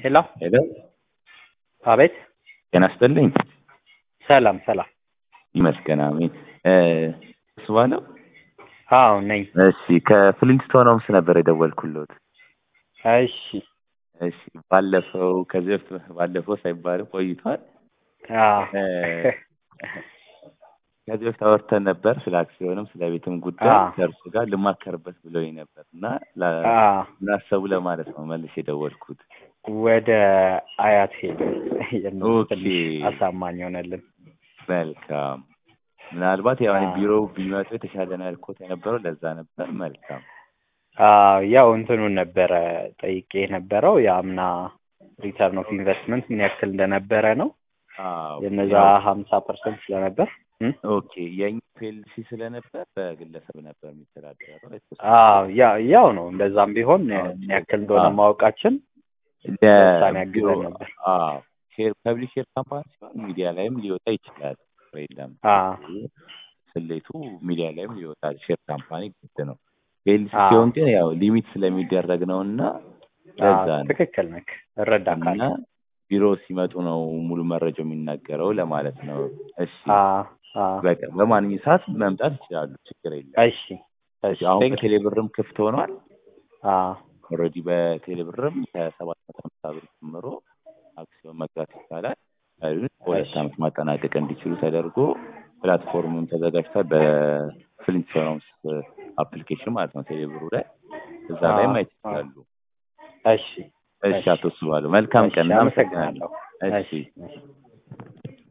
ሄሎ ሄሎ አቤት ጤና ይስጥልኝ። ሰላም ሰላም ይመስገን አሜን። እሱ ባለው አዎ ነኝ እሺ፣ ከፍሊንስቶን ሆምስ ነበር የደወልኩሎት። እሺ እሺ፣ ባለፈው ከዚህ በፊት ባለፈው ሳይባልም ቆይቷል። አዎ ከዚህ በፊት አወርተን ነበር ስለ አክሲዮንም ስለ ቤትም ጉዳይ አዎ። ከእርሱ ጋር ልማከርበት ብሎኝ ነበር እና ላ- አዎ ላሰቡ ለማለት ነው መልስ የደወልኩት። ወደ አያት ሄደ የእነሱ ኦኬ። ትንሽ አሳማኝ ሆነልን መልካም። ምናልባት ያው እኔ አዎ። ቢሮ ቢመጡ የተሻለ ነው ያልኩት የነበረው ለዛ ነበር። መልካም አዎ ያው እንትኑን ነበረ ጠይቄ የነበረው የአምና ሪተርን ኦፍ ኢንቨስትመንት ምን ያክል እንደነበረ ነው አዎ፣ የነዛ ያው ሀምሳ ፐርሰንት ስለነበር እም? ኦኬ የኛ ፔልሲ ስለነበር በግለሰብ ነበር የሚተዳደረው። አዎ ያ- ያው ነው እንደዛም ቢሆን አዎ፣ ምን ያክል እንደሆነ አዎ። ማወቃችን ለውሳኔ ያግዘን ነበር። አዎ ሼር ፐብሊክ ሼር ካምፓኒ ሲሆን ሚዲያ ላይም ሊወጣ ይችላል። የለም አዎ ስሌቱ ሚዲያ ላይም ሊወጣ ሼር ካምፓኒ ግድ ነው። ፔልሲ አዎ። ሲሆን ግን ያው ሊሚት ስለሚደረግ ነው እና ለዛ አዎ ነው ትክክል ነክ እረዳካለሁ። እና ቢሮ ሲመጡ ነው ሙሉ መረጃው የሚናገረው ለማለት ነው። እሺ አዎ አዎ በቃ በማንኛውም ሰዓት መምጣት ይችላሉ፣ ችግር የለም። እሺ እሺ አሁን ቴንክ በቴሌ ብርም ክፍት ሆኗል። አዎ ኦልሬዲ በቴሌ ብርም ከሰባት መቶ ሃምሳ ብር ጀምሮ አክሲዮን መግዛት ይቻላል። አይሁን በሁለት እሺ ዓመት ማጠናቀቅ እንዲችሉ ተደርጎ ፕላትፎርምም ተዘጋጅቷል። በፍሊንስቶንስ አፕሊኬሽን ማለት ነው ቴሌ ብሩ ላይ እዛ ላይ አዎ ማየት አዎ ይችላሉ። እሺ እሺ እሺ አቶ ስባሉ መልካም እሺ ቀን፣ እናመሰግናለን። አመሰግናለሁ። እሺ እሺ እሺ